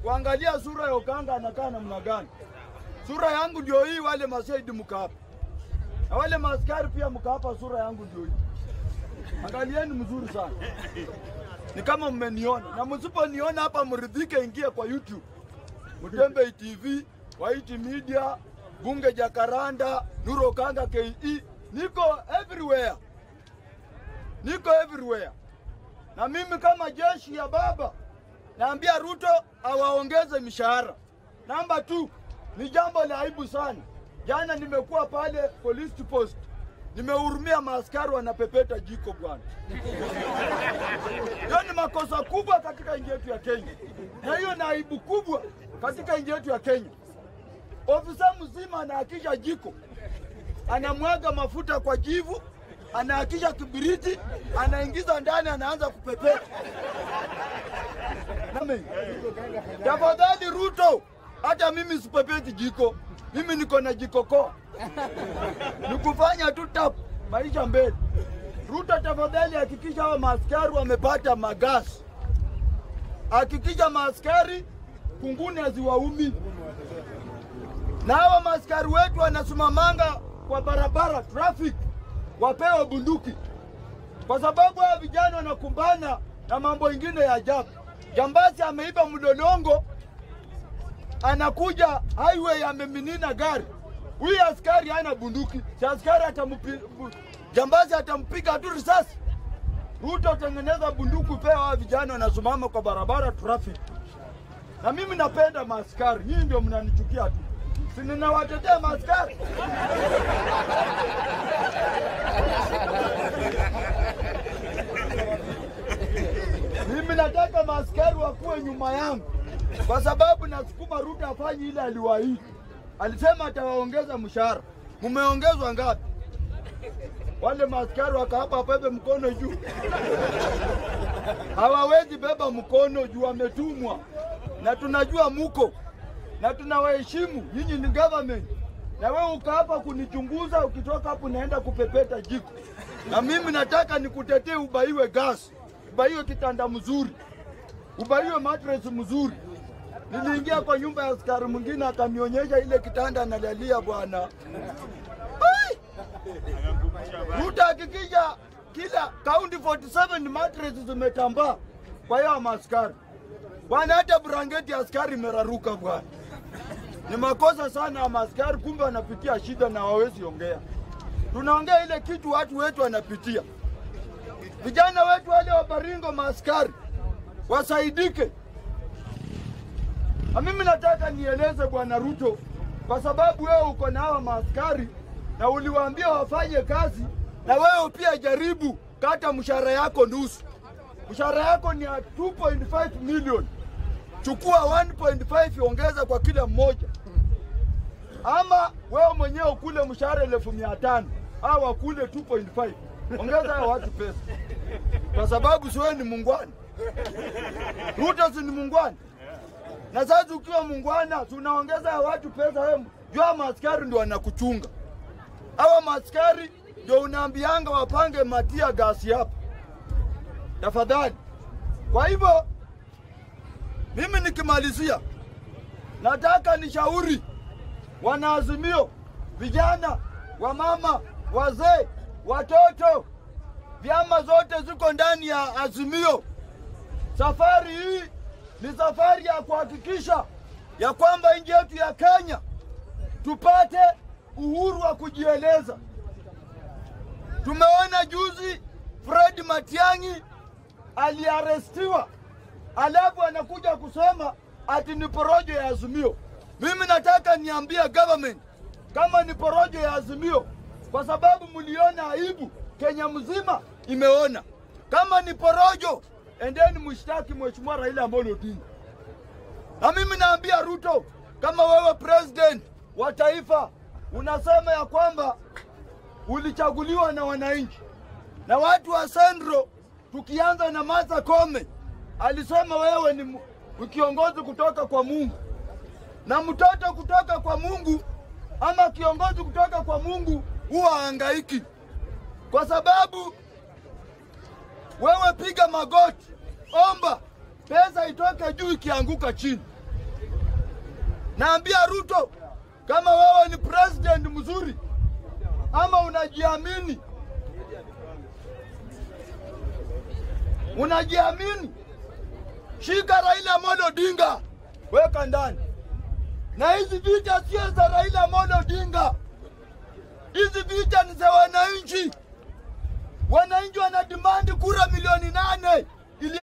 kuangalia sura ya Okanga anakaa namna gani. Sura yangu ndio hii, wale mashahidi mko hapa na wale maaskari pia mko hapa, sura yangu ndio hii. Angalieni mzuri sana, ni kama mmeniona, na msiponiona hapa mridhike, ingie kwa YouTube Mtembe TV, White Media, Bunge Jakaranda, Nuru Okanga KE, niko everywhere, niko everywhere. Na mimi kama jeshi ya baba naambia Ruto awaongeze mishahara. Namba tu ni jambo la aibu sana. Jana nimekuwa pale police post, nimehurumia maaskari wanapepeta jiko bwana. Hiyo ni makosa kubwa katika nchi yetu ya Kenya, na hiyo ni aibu kubwa katika nchi yetu ya Kenya. Ofisa mzima anaakisha jiko, anamwaga mafuta kwa jivu, anaakisha kibiriti, anaingiza ndani, anaanza kupepeta. Nami tafadhali Ruto, hata mimi sipepeti jiko, mimi niko na jiko koa, nikufanya tu tap maisha mbele. Ruto, tafadhali hakikisha hawa maaskari wamepata magasi, hakikisha maaskari kunguni haziwaumi, na hawa maaskari wetu wanasimamanga kwa barabara traffic, wapewe bunduki, kwa sababu hawa vijana wanakumbana na mambo ingine ya ajabu. Jambazi ameiba mlolongo, anakuja highway, ameminina gari. Huyu askari hana bunduki, si askari atampi, bu- jambazi atampiga tu risasi. Ruto, tengeneza bunduki, pewa hawa vijana wanasimama kwa barabara traffic. Na mimi napenda maaskari, nyinyi ndio mnanichukia tu, si ninawatetea maaskari. Mimi nataka maaskari wakuwe nyuma yangu, kwa sababu nasukuma Ruto afanye ile aliwaahidi. Alisema atawaongeza mshahara. Mumeongezwa ngapi? Wale maaskari wakaapa wabebe mkono juu, hawawezi beba mkono juu, wametumwa na tunajua muko na tunawaheshimu nyinyi, ni government na wewe ukaapa kunichunguza, ukitoka hapo naenda kupepeta jiko, na mimi nataka nikutetee, ubaiwe gas, ubaiwe kitanda mzuri, ubaiwe mattress mzuri. Niliingia kwa nyumba ya askari mwingine akanionyesha ile kitanda analalia bwana. Ai! Ruto hakikisha kila kaunti 47 mattress zimetambaa kwa hiyo maaskari bwana, hata brangeti ya askari imeraruka bwana. Ni makosa sana ya maaskari, kumbe wanapitia shida na hawawezi ongea. Tunaongea ile kitu watu wetu wanapitia. Vijana wetu wale wa Baringo, maaskari wasaidike. Na mimi nataka nieleze bwana Ruto, kwa sababu wewe uko na hawa maaskari na uliwaambia wafanye kazi, na wewe pia jaribu kata mshahara yako nusu. Mshahara yako ni ya 2.5 million, chukua 1.5 ongeza kwa kila mmoja, ama wewe mwenyewe ukule mshahara elfu mia tano au wakule 2.5 ongeza hao watu pesa, kwa sababu si wewe ni mungwana. Ruto si ni mungwana? na sasa ukiwa mungwana tunaongeza ya watu pesa, wewe jua maaskari ndio wanakuchunga. Hawa maaskari ndio unaambianga wapange matia gasi hapa, tafadhali. Kwa hivyo mimi nikimalizia, nataka nishauri wanaazimio, vijana, wamama, wazee, watoto, vyama zote ziko ndani ya Azimio. Safari hii ni safari ya kuhakikisha ya kwamba nchi yetu ya Kenya tupate uhuru wa kujieleza. Tumeona juzi Fred Matiang'i aliarestiwa, alafu anakuja kusema ati ni porojo ya Azimio. Mimi nataka niambie government kama ni porojo ya Azimio, kwa sababu mliona aibu, Kenya mzima imeona. Kama ni porojo, endeni mshtaki Mheshimiwa Raila Amolo Odinga. Na mimi naambia Ruto, kama wewe president wa taifa unasema ya kwamba ulichaguliwa na wananchi na watu wa Sendro, tukianza na Martha Koome alisema wewe ni mu- ni kiongozi kutoka kwa Mungu, na mtoto kutoka kwa Mungu ama kiongozi kutoka kwa Mungu huwa hangaiki, kwa sababu wewe piga magoti, omba pesa itoke juu ikianguka chini. Naambia Ruto, kama wewe ni president mzuri ama unajiamini, unajiamini, shika Raila Amolo Odinga, weka ndani. Na hizi vita sio za Raila Amolo Odinga, hizi vita ni za wananchi. Wananchi wana demand kura milioni nane